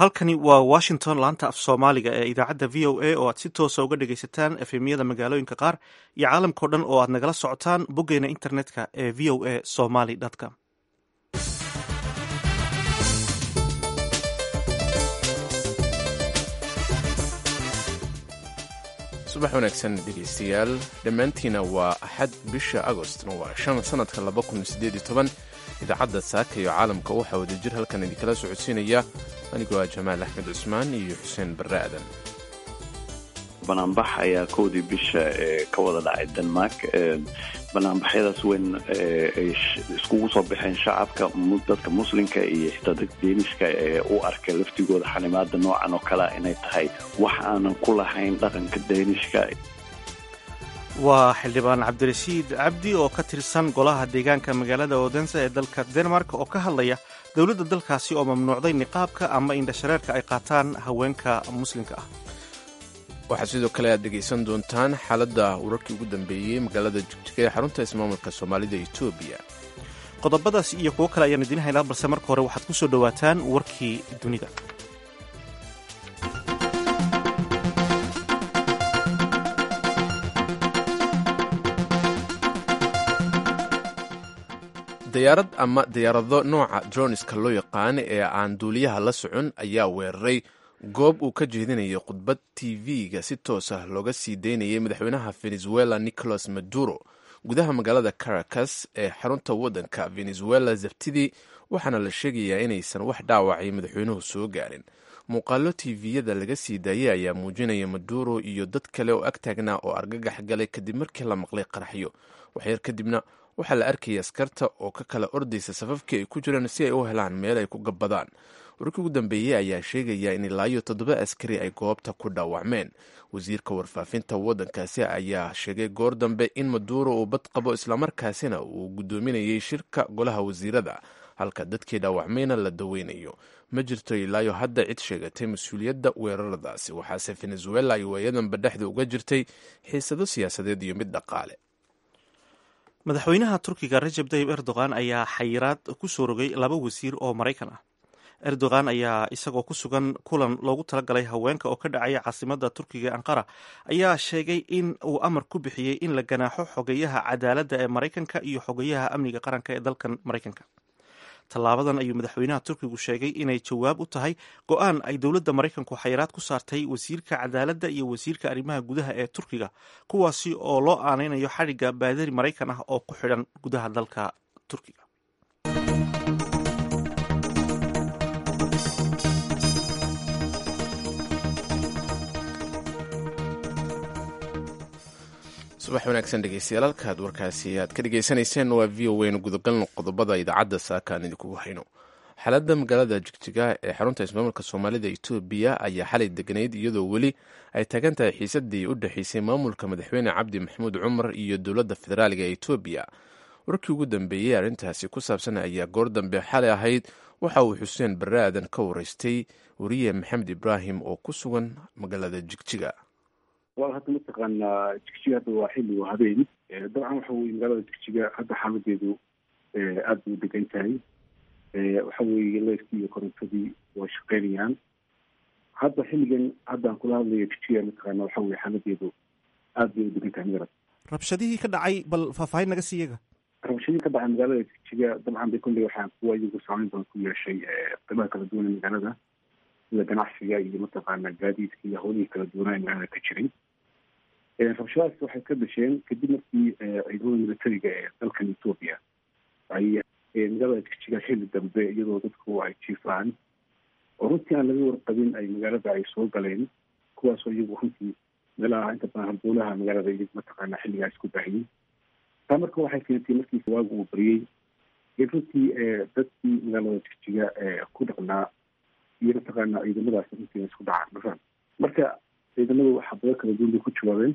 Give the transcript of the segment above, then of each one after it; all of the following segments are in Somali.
halkani waa washington laanta af soomaaliga ee idaacadda v o a oo aad si toosa uga dhagaysataan efemyada magaalooyinka qaar iyo caalamkao dhan oo aad nagala socotaan boggeena internetka ee v o a somaly com subax wanaagsan dhegaystayaal dhammaantiina waa axad bisha agostna waa shan sannadka laba kun sideed iyo toban idaacadda saaka iyo caalamka waxaa wadajir halkan idinkala socodsiinaya anigoo ah jamaal axmed cusmaan iyo xuseen barre aadan banaanbax ayaa kowdii bisha ka wada dhacay denmark banaanbaxyadaas weyn ay iskugu soo baxeen shacabka dadka muslimka iyo xitaa dadka deeniska ee u arkay laftigooda xanimaada noocan oo kalea inay tahay wax aanan ku lahayn dhaqanka deenishka waa xildhibaan cabdirashiid cabdi oo ka tirsan golaha deegaanka magaalada odense ee dalka denmark oo ka hadlaya dowladda dalkaasi oo mamnuucday niqaabka ama indhashareerka ay qaataan haweenka muslimka ah waxaa sidoo kale aad dhegaysan doontaan xaaladda wararkii ugu dambeeyey magaalada jigjiga ee xarunta ismaamulka soomaalida etoobiya qodobadaas iyo kuwo kale ayaan idiin haynaa balse marka hore waxaad ku soo dhowaataan warkii dunida dayaarad ama diyaarado nooca droniska loo yaqaan ee aan duuliyaha la socon ayaa weeraray goob uu ka jeedinayay khudbad tv-ga si toos ah looga sii daynayay madaxweynaha venezuela nicolas maduro gudaha magaalada caracas ee xarunta waddanka venezuela sabtidii waxaana la sheegayaa inaysan wax dhaawacay madaxweynuhu soo gaarin muuqaalo tv-yada laga sii daayay ayaa muujinaya maduro iyo dad kale oo ag taagnaa oo argagax galay kadib markii la maqlay qaraxyo waxyar kadibna waxaa la arkayay askarta oo ka kala ordaysa safafkii ay ku jireen si ay u helaan meel ay ku gabbadaan warkii ugu dambeeyey ayaa sheegaya in ilaa iyo toddoba askari ay goobta ku dhaawacmeen wasiirka warfaafinta waddankaasi ayaa sheegay goor dambe in maduuro uu bad qabo islamarkaasina uu guddoominayay shirka golaha wasiirada halka dadkii dhaawacmayna la daweynayo ma jirto ilaayo hadda cid sheegatay mas-uuliyadda weeraradaasi waxaase venezuela ay waayadanba dhexda uga jirtay xiisado siyaasadeed iyo mid dhaqaale madaxweynaha turkiga rajab tayib erdogan ayaa xayiraad ku soo rogay laba wasiir oo maraykan ah erdogan ayaa isagoo ku sugan kulan loogu talagalay haweenka oo ka dhacaya caasimada turkiga ee anqara ayaa sheegay in uu amar ku bixiyey in la ganaaxo xogeyaha cadaaladda ee maraykanka iyo xogeyaha amniga qaranka ee dalkan maraykanka tallaabadan ayuu madaxweynaha turkigu sheegay inay jawaab u tahay go-aan ay dowladda maraykanku xayiraad ku saartay wasiirka cadaaladda iyo wasiirka arrimaha gudaha ee turkiga kuwaasi oo loo aaneynayo xadhigga baadari maraykan ah oo ku xidhan gudaha dalka turkiga subax wanaagsan dhegeystayaal halkaad warkaasi aad ka dhegaysanayseen waa v o waynu gudagalno qodobada idaacadda saakaan idinkugu hayno xaaladda magaalada jigjiga ee xarunta ismaamulka soomaalida etoobiya ayaa xalay deganayd iyadoo weli ay taagan tahay xiisadii u dhexeysay maamulka madaxweyne cabdi maxamuud cumar iyo dowladda federaaliga ee etoobiya warkii ugu dambeeyey arrintaasi ku saabsan ayaa goor dambe xalay ahayd waxa uu xuseen barre aadan ka waraystay wariye maxamed ibraahim oo ku sugan magaalada jigjiga wal hadda mataqaanaa jigjiga hadda waa xilli waa habeen dabcan waxa weye magaalada jigjiga hadda xaaladeedu aada bay u degan tahay waxa weeye leyrkii iyo korontadii waa shaqeynayaan hadda xilligan haddaan kula hadlayo jigjiga mataqaana waxa weye xaaladeedu aada bay u degan tahay magarad rabshadihii ka dhacay bal faahfaahin naga sii iyaga rabshadihii ka dhacay magaalada jigjiga dabcan bay kolley waxaa kuwa iyagu saameyn badan ku yeeshay qeybaha kala duwan ee magaalada sida ganacsiga iyo mataqaana gaadiidka iyo howlihii kala duwanaa ee magaalada ka jiray rabshadaas waxay ka dhasheen kadib markii ciidamada militariga ee dalkan etoobiya ay magaalada jigjiga xilli dambe iyadoo dadku ay jiifaan oo runtii aan laga warqabin ay magaalada ay soo galeen kuwaasoo iyagu runtii meelaha inta badan halbowlaha magaalada iyagu mataqaana xilligaas ku baahiyey taa marka waxay keentay markiisa waagu uu bariyey in runtii dadkii magaalada jigjiga ku dhaqnaa iyo mataqaana ciidamadaas runtii isku dhacaan marka marka ciidamadu xabado kala duwan bay ku jawaabeen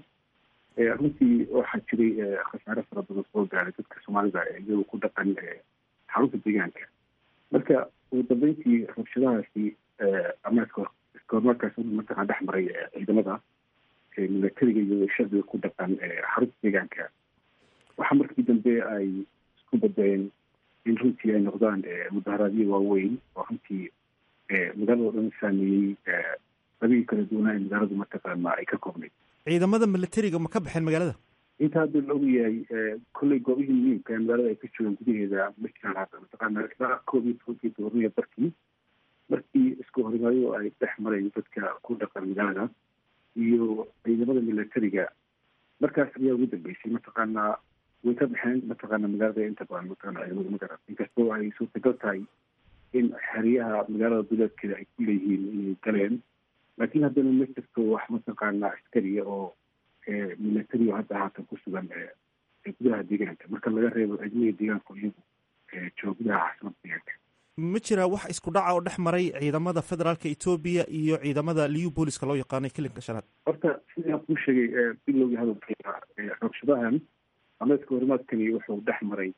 runtii waxaa jiray khasaare fara badan soo gaaray dadka soomaalida iyagoo ku dhaqan xarunta deegaanka marka ugu dambeyntii rabshadahaasi ama iskoormarkaas mataqana dhex maray ciidamada militariga iyo shacbiga ku dhaqan xarunta deegaanka waxaa markii dambe ay isku badeen in runtii ay noqdaan mudaharaadyo waaweyn oo runtii magaalada o dhan saameeyey labihii kala duwanaa ee magaaladu mataqaana ay ka koobnayd ciidamada militariga ma ka baxeen magaalada inta hadda la ogyahay kolley goobihii muhiimka ee magaalada ay ka joogaan gudaheeda ma jiraan hadda mataqaana ilaa koob iyo tobankii doorniya barkii markii isku horimaayo ay dhex mareen dadka ku dhaqan magaalada iyo ciidamada militariga markaas ayaa ugu dambeysay mataqaana way ka baxeen mataqaana magaalada inta badan mataqana ciidamada magaran inkastoo ay suurtagal tahay in xeryaha magaalada duleedkeeda ay ku leeyihiin inay galeen laakiin haddana ma jirto wax mataqaana askariya oo military oo hadda haatan ku sugan gudaha deegaanka marka laga reebo ciidamada deegaanka iyagu jooga gudaha caasimada deegaanka ma jiraa wax isku dhaca oo dhex maray ciidamada federaalka etoobiya iyo ciidamada liu booliska loo yaqaanay kilinka shanaad horta sidaan kuu sheegay bilowgii hadalkeeda rabshadahan ameedka horimaadkani wuxuu dhex maray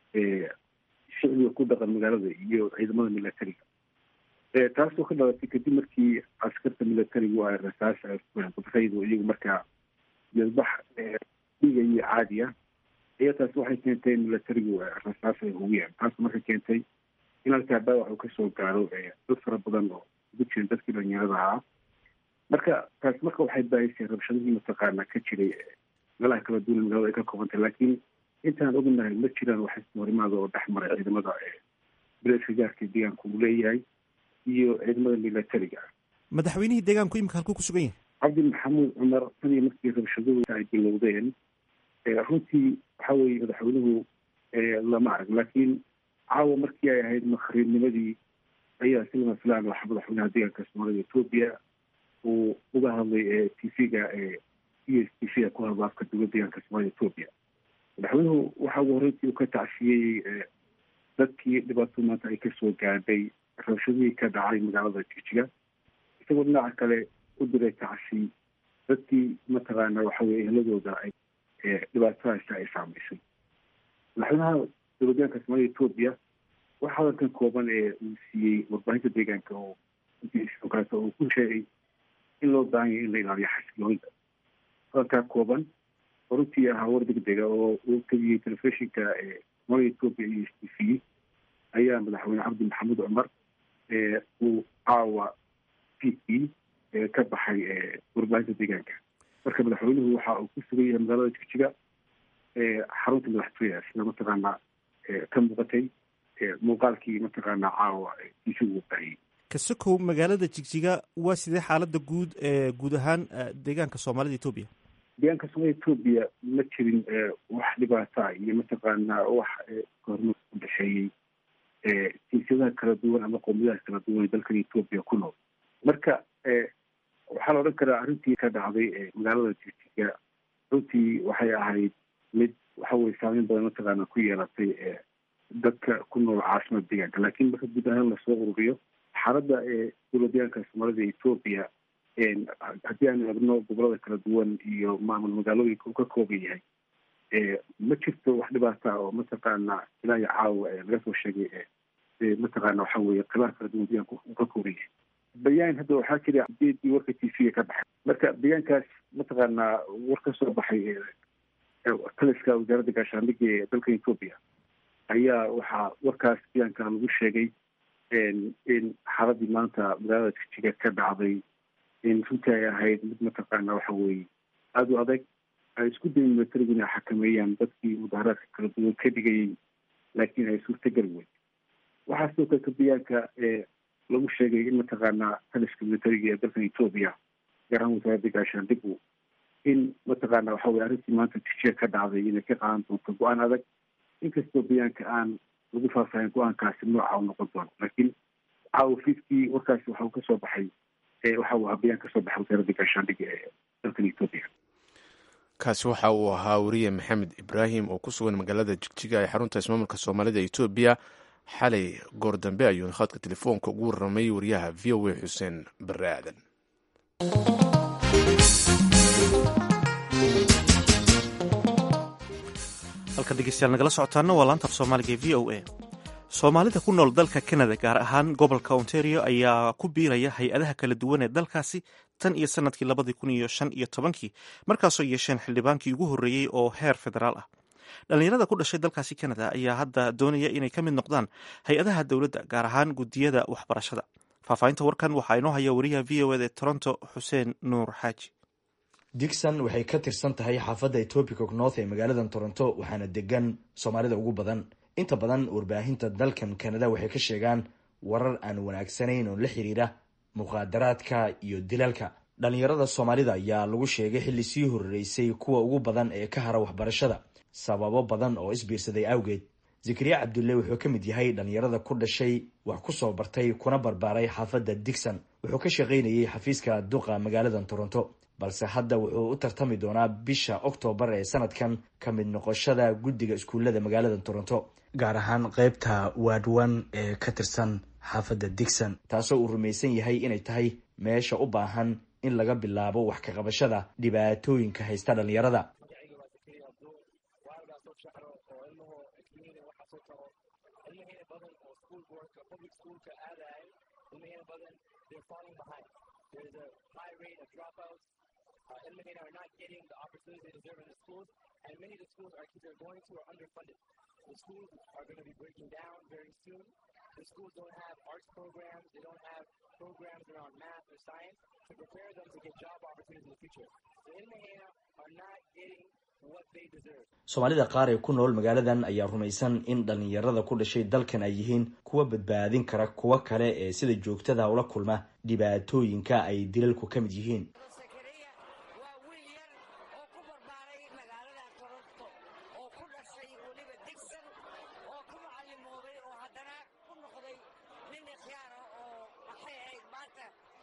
shicbiga ku dhaqan magaalada iyo ciidamada militariga taasoo ka dhalatay kadib markii askarta militarigu ay rasaas kudfaydu iyagu markaa yadbax dhigayo caadi ah ayaa taas waxay keentay in militarigu rasaas ay hugiyaan taas marka keentay in halkaa dhaawac uu kasoo gaaro dad fara badan oo ugu jirin dadkii dhalinyarada ahaa marka taas marka waxay baahisay rabshadihii mataqaana ka jiray meelaha kala duwan magaalada ay ka koobantay laakiin intaan ognahay ma jiraan wax ismahorimaada oo dhex maray ciidamada bileedka gaarka deegaanka uu leeyahay iyo ciidamada militariga madaxweynihii deegaanku imika halkuu ku sugan yahay cabdi maxamuud cumar tan iyo markii rabshaduhu ay bilowdeen runtii waxa weeye madaxweynuhu lama arag laakiin caawa markii ay ahayd makhriibnimadii ayaa si lama filaan waxa madaxweynaha deegaanka soomaalida etoobiya uu uga hadlay t v-ga e s t v-ga ku hadla afka dowlad deegaanka soomaalida etoobiya madaxweynuhu waxa uu horreyntii uu ka tacsiyey dadkii dhibaato maanta ay kasoo gaadhay rabshadihii ka dhacay magaalada jijiga isagoo dhinaca kale u diray tacsi dadkii mataqaana waxa weye ehladooda ay dhibaatadaasi ay saamaysay madaxweynaha dowladyaanka soomaalida etoobiya waxa hadalkan kooban ee uu siiyey warbaahinta deegaanka oo kaleeto uu ku sheegay in loo baahan yahay in la ilaaliyo xasiloonida hadalkaa kooban oo runtii ahaa war degdega oo uu kabiyey telefishinka soomaalida etoobiya iyo s t v ayaa madaxweyne cabdi maxamuud cumar uu caawa fiidkii ka baxay warbaahinta deegaanka marka madaxweynuhu waxa uu ku sugan yahay magaalada jigjiga xarunta madaxtooyaha sida mataqaana ka muuqatay muuqaalkii mataqaana caawa isugu baahiyey kasokow magaalada jigjiga waa sidee xaalada guud ee guud ahaan deegaanka soomaalida etoobiya deegaanka soomaalida etoobiya ma jirin wax dhibaata iyo mataqaana wax kahormar u dhexeeyey jinsiyadaha kala duwan ama qowmiyadaha kala duwan ee dalkan etoobiya ku nool marka waxaa la odhan karaa arrintii ka dhacday magaalada jigjiga runtii waxay ahayd mid waxa weye saameyn badan mataqaana ku yeelatay dadka ku nool caasimada deegaanka laakiin marka guud ahaan lasoo ururiyo xaaladda dowlad deegaanka soomaalida etoobiya haddii aan eegno gobolada kala duwan iyo maamul magaalooyinka uu ka kooban yahay ma jirto wax dhibaata oo mataqaana ilaa iyo caawa laga soo sheegay mataqaana waxa weye khilaaf kala duwan deegaanka uu ka kooban yahay bayaan hadda waxaa jira ujeedii warka t v-ga ka baxay marka bayaankaas mataqaana war ka soo baxay taliska wasaaradda gaashaandhigga ee dalka etoobiya ayaa waxaa warkaas bayaanka lagu sheegay in xaaladii maanta magaalada jijiga ka dhacday in runtii ay ahayd mid mataqaana waxa weye aada u adag ay isku dayin militarigu inay xakameeyaan dadkii mudaharaadka kala duwan ka dhigayay laakiin ay suurtagal weyn waxaa sidoo kale ka bayaanka lagu sheegay in mataqaana taliska militariga ee dalkan etoobiya gaar ahaan wasaaradda gaashaandhigu in mataqaana waxa weye arrintii maanta jijiga ka dhacday inay ka qaadan doonto go-aan adag inkastoo bayaanka aan lagu faahfaahin go-aankaasi nooca u noqon doono laakiin caawa fiidkii warkaasi waxa uu kasoo baxay waxa uu ahaa bayaan kasoo baxay wasaaradda gaashaandhiga ee dalkan etoobiya kaasi waxa uu ahaa wariye maxamed ibraahim oo ku sugan magaalada jigjiga ee xarunta ismaamulka soomaalida etoobiya xalay goor dambe ayuu khadka telefoonka ugu warramay wariyaha v o a xuseen bare aadan halka dhegeystayaal nagala socotaana waa laanta af soomaaliga ee v o a soomaalida ku nool dalka canada gaar ahaan gobolka ontario ayaa ku biiraya hay-adaha kala duwan ee dalkaasi tan iyo sanadkii labadii kun iyo shan iyo tobankii markaasoo yeesheen xildhibaankii ugu horreeyey oo heer federaal ah dhallinyarada ku dhashay dalkaasi canada ayaa hadda doonaya inay ka mid noqdaan hay-adaha dowladda gaar ahaan guddiyada waxbarashada faahfaahinta warkan waxaa inoo haya wariyaha v o ed ee toronto xuseen nuur xaaji digson waxay ka tirsan tahay xaafadda etobicoke north ee magaalada toronto waxaana degan soomaalida ugu badan inta badan warbaahinta dalkan canada waxay ka sheegaan warar aan wanaagsanayn oo la xiriira muqaadaraadka iyo dilalka dhalinyarada soomaalida ayaa lagu sheegay xilli sii horeysay kuwa ugu badan ee ka hara waxbarashada sababo badan oo isbiirsaday awgeed zakariya cabdulle wuxuu ka mid yahay dhalinyarada ku dhashay wax ku soo bartay kuna barbaaray xaafadda digson wuxuu ka shaqaynayay xafiiska duqa magaalada toronto balse hadda wuxuu u tartami doonaa bisha oktoobar ee sanadkan ka mid noqoshada guddiga iskuullada magaalada toronto gaar ahaan qeybta waadwan ee ka tirsan xaafadda digson taasoo uu rumaysan yahay inay tahay meesha u baahan in laga bilaabo wax ka qabashada dhibaatooyinka haysta dhalinyarada ilmahayna are not getting the opportunity they deserve in the schools, and many of the schools our kids are going to are underfunded. The schools are going to be breaking down very soon. The schools don't have arts programs, they don't have programs around math or science to prepare them to get job opportunities in the future. The Ilmahayna are not getting what they deserve. soomaalida qaar ee ku nool magaaladan ayaa rumaysan in dhalinyarada ku dhashay dalkan ay yihiin kuwa badbaadin kara kuwa kale ee sida joogtada ula kulma dhibaatooyinka ay dilalku ka mid yihiin zakariya waa wiil yar oo ku barbaaray magaalada toronto oo ku dhashay weliba digson oo ku macallimooday oo haddana ku noqday nin ikhyaara oo maxay ahayd maanta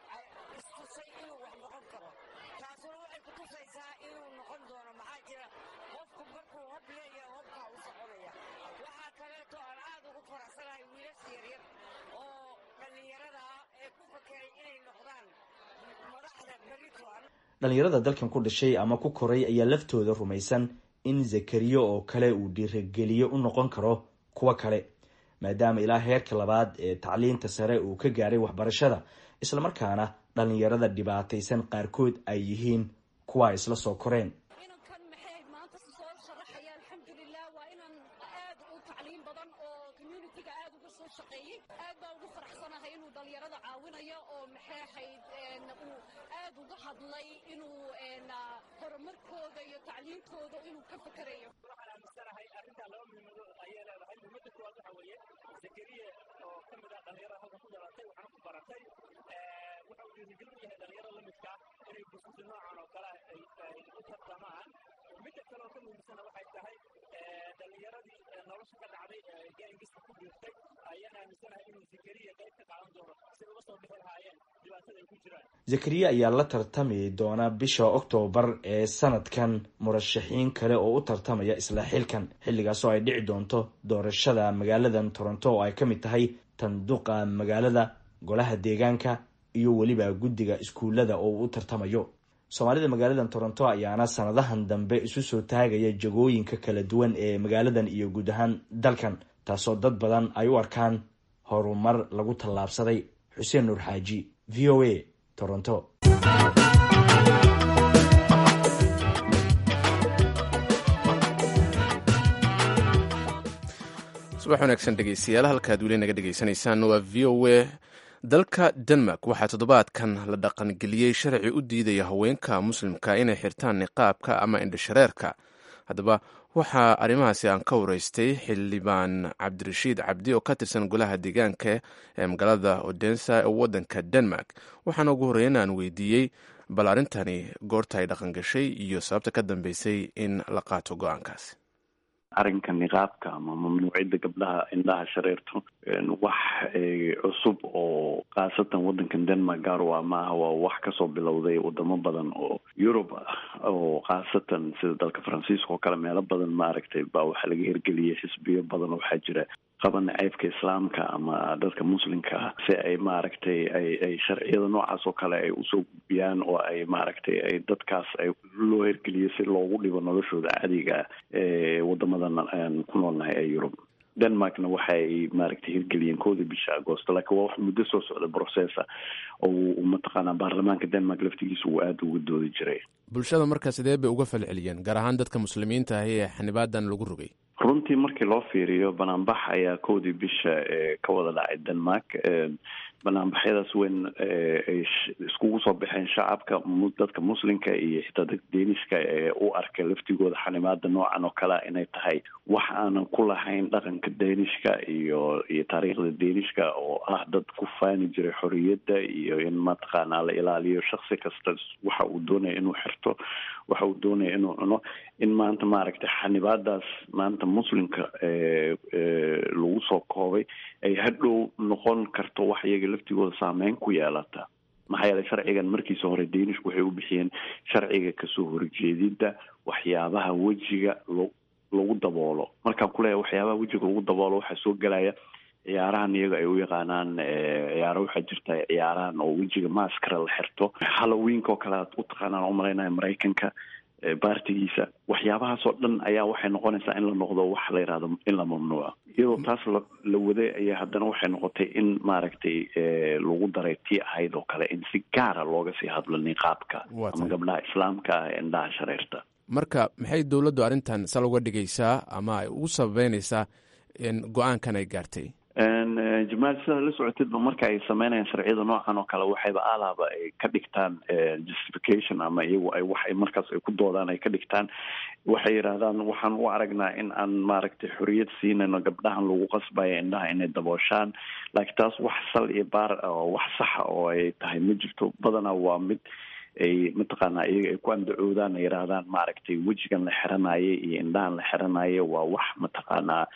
istusay inuu wax noqon karo taasuna waxay ku tusaysaa inuu noqon doono maxaa jira qofku markuu hob leeyahay hobkaa u soconaya waxaa kaleeto aan aad ugu faraxsanahay wiilasha yaryar oo dhallinyarada ah ee ku fakeray inay noqdaan madaxda beritoan dhalinyarada dalkan ku dhashay ama ku koray ayaa laftooda rumaysan in zakariya oo kale uu dhiirageliyo u noqon karo kuwa kale maadaama ilaa heerka labaad ee tacliinta sare uu ka gaaray waxbarashada islamarkaana dhalinyarada dhibaataysan qaarkood ay yihiin kuwa ay isla soo koreen inankan maxay maanta soo sharaxaya alxamdulilah waa inan aad u tacliin badan oo communitiga aad uga soo shaqeeyey aad baa ugu faraxsanahay inuu dhalinyarada caawinayo oo maxay ahayd uu aad uga hadlay inuu horumarkooda iyo tacliintooda inuu ka fakerayo waxaan aaminsanahay arrintaa laba muhiimado ayay leedahay muhiimada koowaad waxa weeye zakariya oo ka mid ah dhalinyarada halkan ku dhalatay waxaan ku baratay waxa uu dhiirigelin u yahay dhalinyarada la midka inay bususi noocan oo kale ay ay u tartamaan midda kale oo ka muhiimsana waxay tahay dhalinyaradii nolosha ka dhacday gaangiska ku biirtay ayaan aaminsanahay inuu zakariya qayb ka qaadan doono si uga soo bixi lahaayeen dhibaatada ay ku jiraan zakariya ayaa la tartami doona bisha oktoobar ee sanadkan murashaxiin kale oo u tartamaya isla xilkan xilligaasoo ay dhici doonto doorashada magaaladan toronto oo ay ka mid tahay tanduqa magaalada golaha deegaanka iyo weliba guddiga iskuullada oo uu u tartamayo soomaalida magaaladan toronto ayaana sanadahan dambe isu soo taagaya jagooyinka kala duwan ee magaaladan iyo guud ahaan dalkan taasoo dad badan ay u arkaan horumar lagu tallaabsaday xuseen nuur xaaji v o a toronto subax wanaagsan dhegeystayaal halkaad weli naga dhegeysanaysaan waa v o a dalka denmark waxaa toddobaadkan la dhaqangeliyey sharci u diidaya haweenka muslimka inay xirtaan niqaabka ama indhashareerka haddaba waxaa arrimahaasi aan ka wareystay xildhibaan cabdirashiid cabdi oo ka tirsan golaha deegaanka ee magaalada odensa ee waddanka denmark waxaana ugu horreyn aan weydiiyey bal arrintani goorta ay dhaqangashay iyo sababta ka dambeysay in la qaato go-aankaasi arrinka niqaabka ama mamnuuciyadda gabdhaha indhaha shareerto wax cusub oo khaasatan waddankan denmark gaar u ah maaha waa wax kasoo bilowday wadamo badan oo yurub ah oo khaasatan sida dalka faransiiska oo kale meelo badan maaragtay baa waxaa laga hirgeliyay xisbiyo badan oo waxaa jira qaba naceybka islaamka ama dadka muslimka ah si ay maaragtay ay ay sharciyada noocaas oo kale ay usoo gudbiyaan oo ay maaragtay ay dadkaas ay loo hirgeliyo si loogu dhibo noloshooda caadiga ah ee wadamadan aan ku noolnahay ee yurub denmarkna waxay maaragtay hirgeliyeen koodii bisha agoosto laakiin waa wax muddo soo socda processa oo mataqaanaa baarlamaanka denmark laftigiisa uu aada uga doodi jiray bulshada markaa sidee bay uga falceliyeen gaar ahaan dadka muslimiinta ahi ee xanibaadan lagu rogay runtii markii loo fiiriyo banaanbax ayaa koodii bisha ka wada dhacay denmark banaanbaxyadaas weyn ay iskugu soo baxeen shacabka dadka muslimka iyo xitaa dadka deenishka ee u arkay laftigooda xanimaada noocan oo kalea inay tahay wax aanan ku lahayn dhaqanka deenishka iyo iyo taariikhda deenishka oo ah dad ku faani jiray xoriyadda iyo in mataqaanaa la ilaaliyo shaksi kasta waxa uu doonaya inuu xirto waxa uu doonaya inuu cuno in maanta maaragtay xanibaadaas maanta muslimka lagu soo koobay ay hadhow noqon karto wax iyaga laftigooda saameyn ku yeelata maxaa yeelay sharcigan markiisa hore deenishku waxay u bixiyeen sharciga kasoo horjeedida waxyaabaha wejiga lo lagu daboolo markaan kuleeyahay waxyaabaha wejiga lagu daboolo waxaa soo gelaya ciyaarahan iyaga ay u yaqaanaan ciyaaro waxaa jirta ciyaarahan oo wejiga maskara la xirto halloweenka oo kale aad u taqaanaan umalaynaya maraykanka baartigiisa waxyaabahaas oo dhan ayaa waxay noqonaysaa in la noqdo wax la yihahdo in la mamnuuco iyadoo taas la la waday ayaa haddana waxay noqotay in maaragtay lagu daray tii ahayd oo kale in si gaara looga sii hadlo niqaabka ama gabdhaha islaamka ah ee indhaha shareerta marka maxay dowladdu arrintan sal uga dhigaysaa ama ay ugu sababeynaysaa go-aankan ay gaartay jamaal sidaa la socotidba marka ay sameynayaan sharciyada noocan oo kale waxayba alaaba ay ka dhigtaan justification ama iyagu ay wax markaas ay ku doodaan ay ka dhigtaan waxay yidhahdaan waxaan u aragnaa in aan maaragtay xoriyad siinayno gabdhahan lagu qasbaya indhaha inay dabooshaan laakiin taas wax sal iyo baar wax saxa oo ay tahay ma jirto badanaa waa mid ay mataqaanaa iyaga ay ku andacoodaan ay yidhaahdaan maaragtay wejigan la xiranaye iyo indhahan la xiranaye waa wax mataqaanaa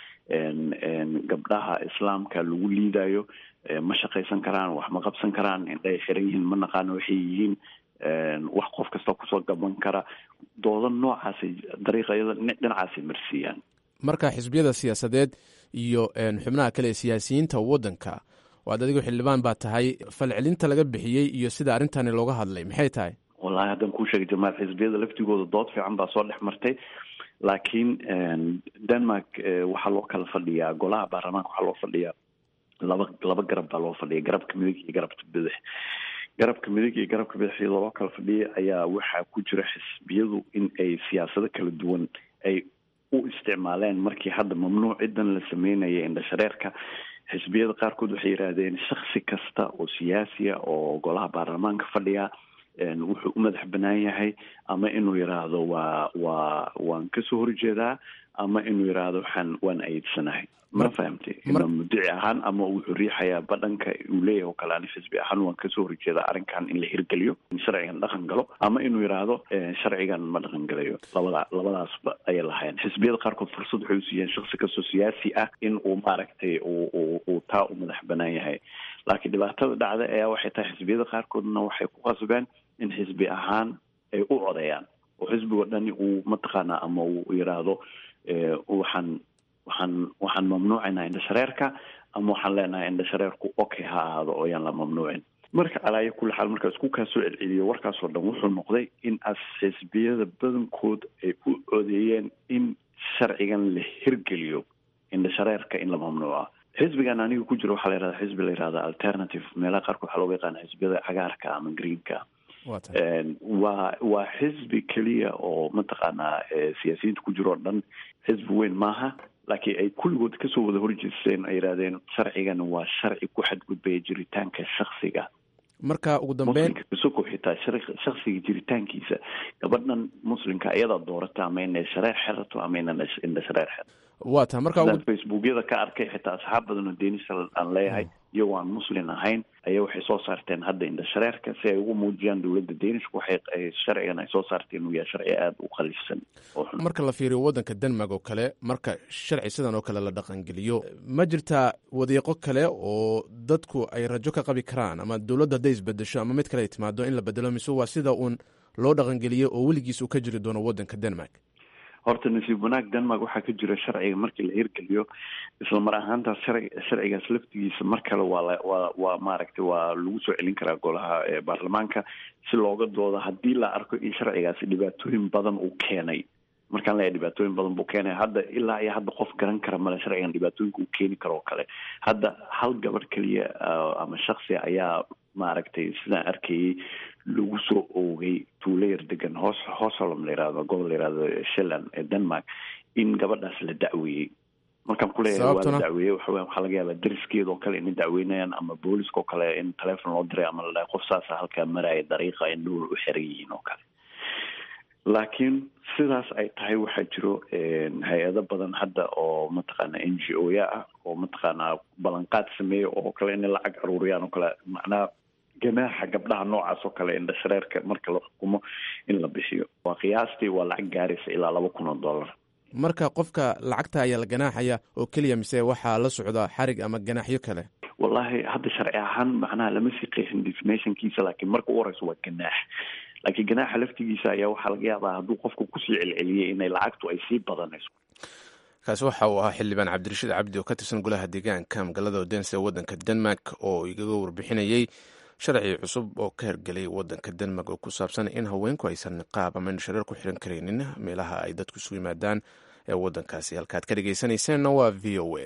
gabdhaha islaamka lagu liidayo ma shaqaysan karaan wax ma qabsan karaan indhaay xiran yihiin ma naqaano waxay yihiin wax qof kasta kusoo gaban kara dooda noocaasay dariiqayada dhinacaasay marsiiyaan marka xisbiyada siyaasadeed iyo xubnaha kale ee siyaasiyiinta waddanka waad adigu xildhibaan baa tahay falcelinta laga bixiyey iyo sida arrintani looga hadlay maxay tahay wallahi haddaan kuu sheegay jamaal xisbiyada laftigooda dood fiican baa soo dhex martay laakiin denmark waxaa loo kala fadhiyaa golaha baarlamaanka waxaa loo fadhiyaa laba laba garab baa loo fadhiya garabka midig iyo garabka bidix garabka midig iyo garabka bidix iyadoo loo kala fadhiya ayaa waxaa ku jira xisbiyadu in ay siyaasado kala duwan ay u isticmaaleen markii hadda mamnuuc cidan la sameynaya indhashareerka xisbiyada qaarkood waxay yidhaahdeen shaksi kasta oo siyaasiya oo golaha baarlamaanka fadhiya wuxuu u madax banaan yahay ama inuu yidhaahdo waa waa waan kasoo horjeedaa ama inuu yidhaahdo waxaan waan ayidsanahay ma fahamtay ima mudici ahaan ama wuxuu riixayaa badhanka uu leeyahay oo kale ani xisbi ahaan waan kasoo horjeedaa arrinkan in la hirgeliyo in sharcigan dhaqan galo ama inuu yidhaahdo sharcigan ma dhaqan galayo labada labadaasba ayay lahayn xisbiyada qaarkood fursad waxay usiiyeen shaksi kastoo siyaasi ah in uu maaragtay uu uu taa u madax banaan yahay laakiin dhibaatada dhacda ayaa waxay tahay xisbiyada qaarkoodna waxay ku qasbeen in xisbi ahaan ay u codeeyaan oo xisbigo dhani uu mataqaanaa ama uu yidhaahdo waxaan waxaan waxaan mamnuucaynaa indhashareerka ama waxaan leenahay indhashareerku okay ha ahaado oo yaan la mamnuucin marka alaayo kulli xaal markaa isku kaa soo celceliyo warkaasoo dhan wuxuu noqday in as xisbiyada badankood ay u codeeyeen in sharcigan la hirgeliyo indhashareerka in la mamnuuca xisbigan aniga ku jiro waxaa la yihahda xisbi la yihahda alternative meelaha qaarkood waxaa looga yaqaana xisbiyada cagaarka ama greenka waa waa xisbi keliya oo mataqaanaa siyaasiyiinta ku jiro o dhan xisbi weyn maaha laakiin ay kulligood kasoo wada horjeesteen ay yidhahdeen sharcigan waa sharci ku xadgudbaya jiritaanka shaksiga marka ugu dambeyn kasoko xitaa shaksiga jiritaankiisa gabadhan muslimka iyadaa doorata ama inay shareer xerato ama ina indha shareer xerato waa tahay marka facebookyada ka arkay xitaa asxaab badan oo deenisa aan leeyahay iyagoo aan muslim ahayn ayaa waxay soo saarteen hadda indhashareerka si ay ugu muujiyaan dowladda deenishka waxay sharcigan ay soo saarteen inuu yahay sharci aada u qalifsan oo xun marka la fiiriyo waddanka denmark oo kale marka sharci sidan oo kale la dhaqangeliyo ma jirtaa wadiiqo kale oo dadku ay rajo ka qabi karaan ama dowladda hadday isbedesho ama mid kale ay timaado in la bedelo mise waa sida uun loo dhaqangeliyo oo weligiis uu ka jiri doono waddanka denmark horta nasiib wanaag denmark waxaa ka jira sharciga markii la hirgeliyo isla mar ahaantaas shar sharcigaas laftigiisa mar kale waa la waa waa maaragtay waa lagu soo celin karaa golaha baarlamaanka si looga doodo haddii la arko in sharcigaasi dhibaatooyin badan uu keenay markaan leeyahay dhibaatooyin badan buu keenay hadda ilaa iyo hadda qof garan kara male sharcigan dhibaatooyinka uu keeni karo oo kale hadda hal gabadh keliya ama shaksi ayaa maaragtay sidaan arkayay lagu soo oogay tuulo yar degan hoos hoosolom la yihahdo gobol la yihahdo shelland ee denmark in gabadhaas la dacweeyey markaan kuleeyahay waa la Sababtuna? dacweeyey waxa weya waxaa laga yaabaa dariskeeda oo kale inay dacweynayaan ama booliska oo kale in telephone loo diray ama la dhahay qof saasa halkaa maraya dariiqa in dhul u xiran yihiin oo kale laakiin sidaas ay tahay waxaa jiro hay-ado badan hadda oo mataqaana n g o ya ah oo mataqaanaa ballanqaad sameeya oo kale inay lacag aruuriyaan oo kale macnaha ganaaxa gabdhaha noocaas oo kale indhashareerka marka la xukumo in la bixiyo waa qiyaastii waa lacag gaaraysa ilaa laba kun oo dollar marka qofka lacagta ayaa la ganaaxaya oo keliya mise waxaa la socda xarig ama ganaaxyo kale wallahi hadda sharci ahaan macnaha lama sii qeexin definitionkiisa laakiin marka u horeysa waa ganaax laakiin ganaaxa laftigiisa ayaa waxaa laga yaabaa hadduu qofku kusii celceliyey inay lacagtu ay sii badanayso kaasi waxa uu ahaa xildhibaan cabdirashiid cabdi oo ka tirsan golaha deegaanka magaalada odense ee waddanka denmark oo igaga warbixinayey sharci cusub oo ka hergelay waddanka denmark oo ku saabsan in haweenku aysan niqaab ama indhashareer ku xiran karaynin meelaha ay dadku isugu yimaadaan ee waddankaasi halkaad ka dhegeysanayseena waa v o a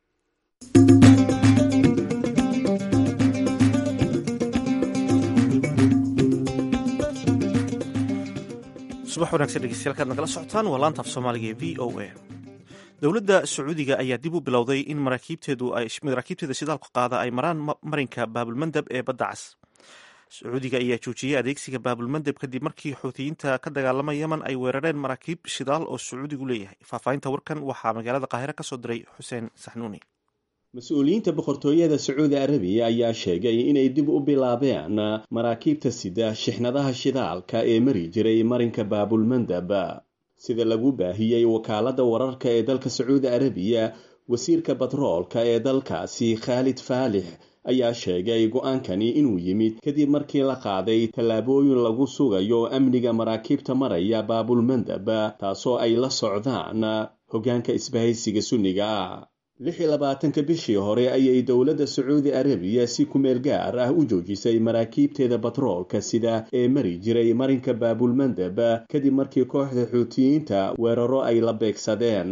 subax wanaagsan dhegeystayaal kaad nagala socotaan waa laanta af soomaaliga ee v o a dowladda sacuudiga ayaa dib u bilowday in maraakiibteedu ay maraakiibteeda shidaalku qaada ay maraan ma- marinka baabulmandab ee badda cas sacuudiga ayaa joojiyey adeegsiga baabulmandab kadib markii xuutiyiinta ka dagaalama yemen ay weerareen maraakiib shidaal oo sacuudigu leeyahay faahfaahinta warkan waxaa magaalada qaahire ka soo diray xuseen saxnuuni mas-uuliyiinta boqortooyada sacuudi arabiya ayaa sheegay inay dib u bilaabeen maraakiibta sida shixnadaha shidaalka ee mari jiray marinka baabulmandab sida lagu baahiyey wakaaladda wararka ee dalka sacuudi arabiya wasiirka batroolka ee dalkaasi khaalid faalix ayaa sheegay go-aankani inuu yimid kadib markii la qaaday tallaabooyin lagu sugayo amniga maraakiibta maraya baabulmandab taasoo ay la socdaan hoggaanka isbahaysiga sunniga ah lix iyo labaatanka bishii hore ayay dowladda sacuudi arabiya si kumeel gaar ah u joojisay maraakiibteeda batroolka sida ee mari jiray marinka baabulmandab kadib markii kooxda xuutiyiinta weeraro ay la beegsadeen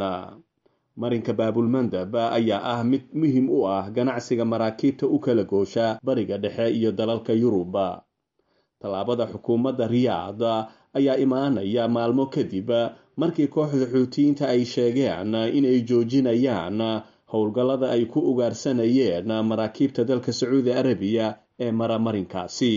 marinka baabulmandab ayaa ah mid muhiim u ah ganacsiga maraakiibta u kala goosha bariga dhexe iyo dalalka yurub tallaabada xukuumadda riyaad ayaa imaanaya maalmo kadib markii kooxda xuutiyiinta ay sheegeen inay joojinayaan howlgallada ay ku ugaarsanayeen maraakiibta dalka sacuudi arabiya ee mara marinkaasi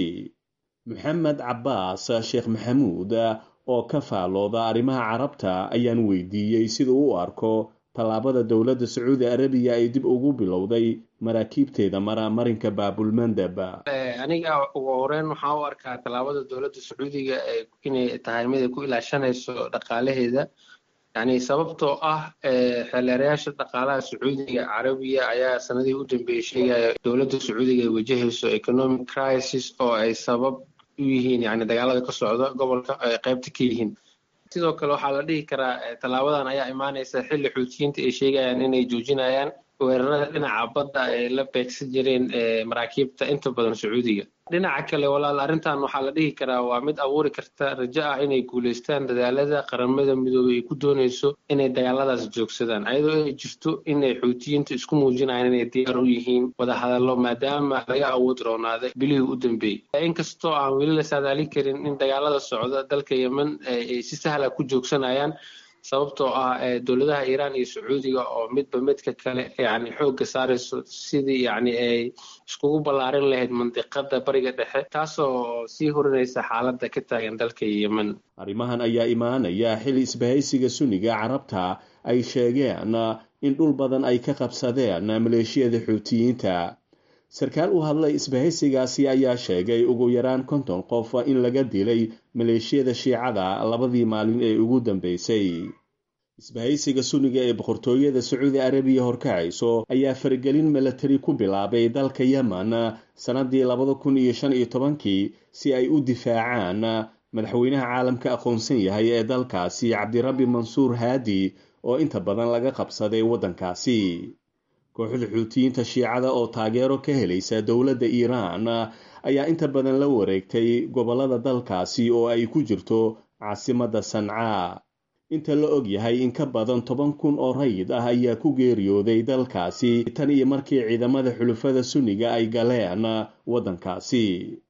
maxamed cabbaas sheekh maxamuud oo ka faalooda arrimaha carabta ayaan weydiiyey sida u arko tallaabada dowladda sacuudi arabiya ay dib ugu bilowday maraakiibteeda mara marinka baabulmandab aniga ugu horeyn waxaan u arkaa tallaabada dowladda sacuudiga inay tahay mid ay ku ilaashanayso dhaqaalaheeda yani sababtoo ah xeelerayaasha dhaqaalaha sacuudiga carabiya ayaa sanadihii u dambeeyey sheegaya dowladda sacuudiga ay wajahayso economic crisis oo ay sabab u yihiin yani dagaalada ka socda gobolka ay qaybta ka yihiin sidoo kale waxaa la dhihi karaa tallaabadan ayaa imaanaysa xilli xuutiyiinta ay sheegayaan inay joojinayaan weerarada dhinaca badda ay la beegsan jireen maraakiibta inta badan sacuudiga dhinaca kale walaal arrintan waxaa la dhihi karaa waa mid abuuri karta rajo ah inay guulaystaan dadaalada qaramada midoobey ay ku doonayso inay dagaaladaas joogsadaan ayadoo ay jirto inay xuutiyiinta isku muujinayaan inay diyaar u yihiin wadahadallo maadaama laga awood roonaaday bilihii u dambeeyey inkastoo aan weli la saadaalin karin in dagaalada socda dalka yemen ay si sahla ku joogsanayaan sababtoo ah dowladaha iiraan iyo sacuudiga oo midba midka kale yani xoogga saarayso sidii yani ay iskugu ballaarin lahayd mandiqada bariga dhexe taasoo sii horinaysa xaaladda ka taagan dalka yemen arrimahan ayaa imaanaya xili isbahaysiga sunniga carabta ay sheegeen in dhul badan ay ka qabsadeen maleeshiyada xuutiyiinta sarkaal u hadlay isbahaysigaasi ayaa sheegay ugu yaraan konton qof in laga dilay maleeshiyada shiicada labadii maalin ee ugu dambeysay isbahaysiga sunniga ee boqortooyada sacuudi arabiya horkacayso ayaa faragelin milatari ku bilaabay dalka yemen sannadii labada kun iyo shan iyo tobankii si ay u difaacaan madaxweynaha caalamka aqoonsan yahay ee dalkaasi cabdirabbi mansuur haadi oo inta badan laga qabsaday waddankaasi kooxda xuutiyiinta shiicada oo taageero ka helaysa dowladda iiraan ayaa inta badan la wareegtay gobollada dalkaasi oo ay ku jirto caasimadda sancaa inta la og yahay in ka badan toban kun oo rayid ah ayaa ku geeriyooday dalkaasi tan iyo markii ciidamada xulufada sunniga ay galeen waddankaasi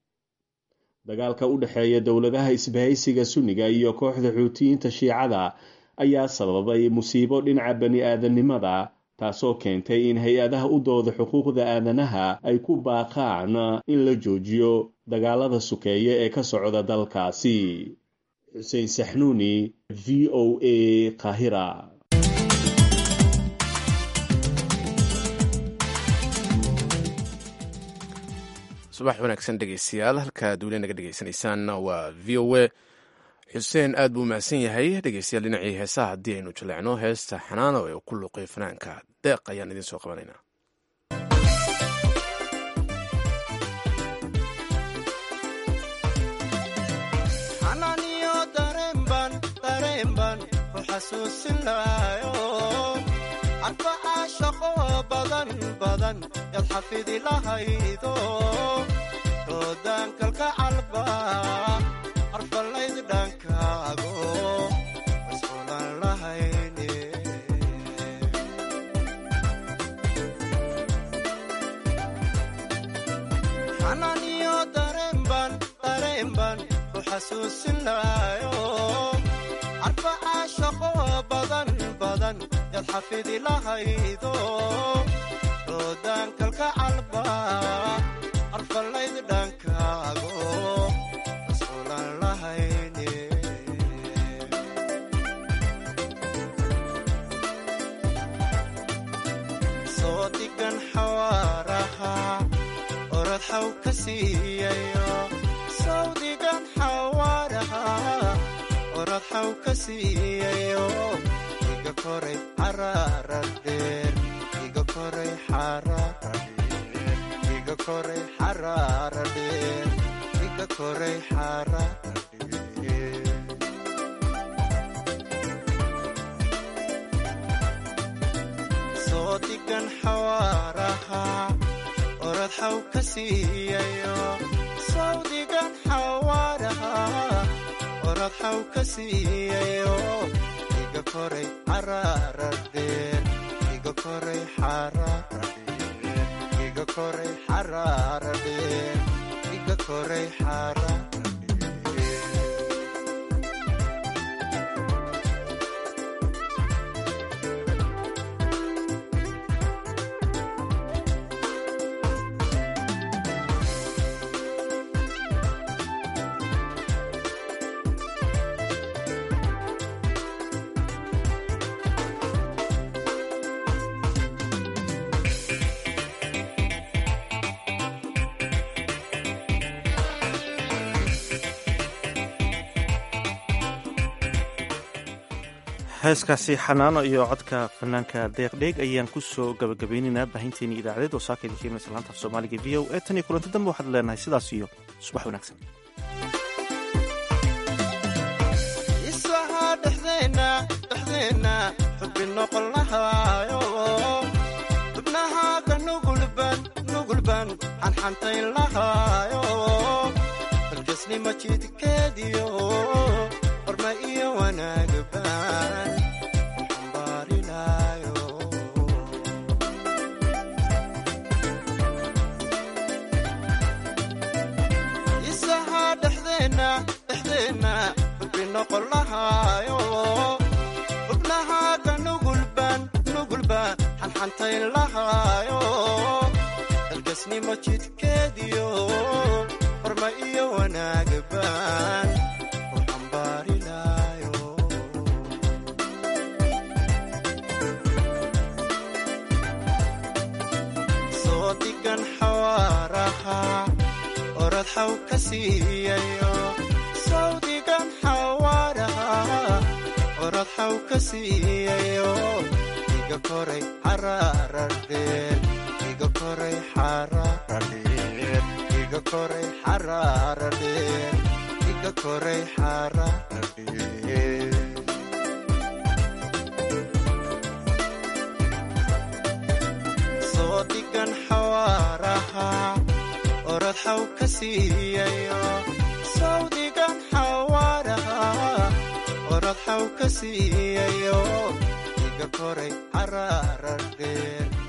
dagaalka u dhexeeya dowladaha isbahaysiga sunniga iyo kooxda xuutiyiinta shiicada ayaa sababay musiibo dhinaca bani aadamnimada taasoo keentay in hay-adaha u dooda xuquuqda aadanaha ay ku baaqaan in la joojiyo dagaalada sukeeye ee ka socda dalkaasi xuseen saxnuuni v o a kahira subax wanaagsan dhegeystayaal halkaad weli naga dhegeysanaysaanna waa v o a xuseen aad buu mahadsan yahay dhegeystayaal dhinacii heesaha haddii aynu jaleecno heesta xanaano ee ku luuqay fanaanka deeq ayaan idiin soo qabanaynaa xanaaniyo dareenban dareenban ku xasuusinaayo arbacaa shaqo badan badan yaad xafidi lahaydo roodaankalka calba arfalayd dhankaago masquulan lahayne xanaaniyo dareenban dareenban ku xasuusinaayo arbacaa shaqo badan badan yaad xafidi lahaydo roodaankalka calba arfalayd dhankaago masquulan lahayne soo digan xawaaraha orad xaw ka siiyayo soo digan xawaaraha orad xaw ka siiyayo iga koray xaraarar dheer iga koray xaraarar dheer iga koray xaraarar dheer iga koray xaraarar dheer soo digan xawaaraha orad xaw ka siiyayo soo digan xawaaraha orad xaw ka siiyayo iga koray xaraarar dheer iga koray xaraarar dheer iga koray xaraarar dheer iga koray xaraarar dheer heeskaasi xanaano iyo codka fanaanka deeqdheeg ayaan ku soo gabagabaynaynaa baahinteeni idaacadeed oo saaka idin keenaysa laanta af soomaaliga v o e tan iyo kulanti dambe waxaad leenahay sidaas iyo subax wanaagsan isahaa dhexdeenna dhexdeenna xubbi noqon lahaayo xubnahaaga nugulban nugulban xanxantayn lahaayo dalgesnima jidkeediyo horma iyo wanaagban xambaarilaayo isahaa dhexdeenna dhexdeenna xubbi noqon lahaayo xubnahaaga nugulban nugulban xanxantayn lahaayo dalgesnimo jidkeediyo horma iyo wanaagban u xambaarilaayo soo digan xawaaraha orad xaw ka siiyayo soo digan xawaaraha orad xaw ka siiyayo iga koray xaraarar dheer iga koray xaraarar dheer iga koray xaraarar dheer iga koray xaraarar dheer soo digan xawaaraha orad xaw ka siiyayo soo digan xawaaraha orad xaw ka siiyayo iga koray xaraarar dheer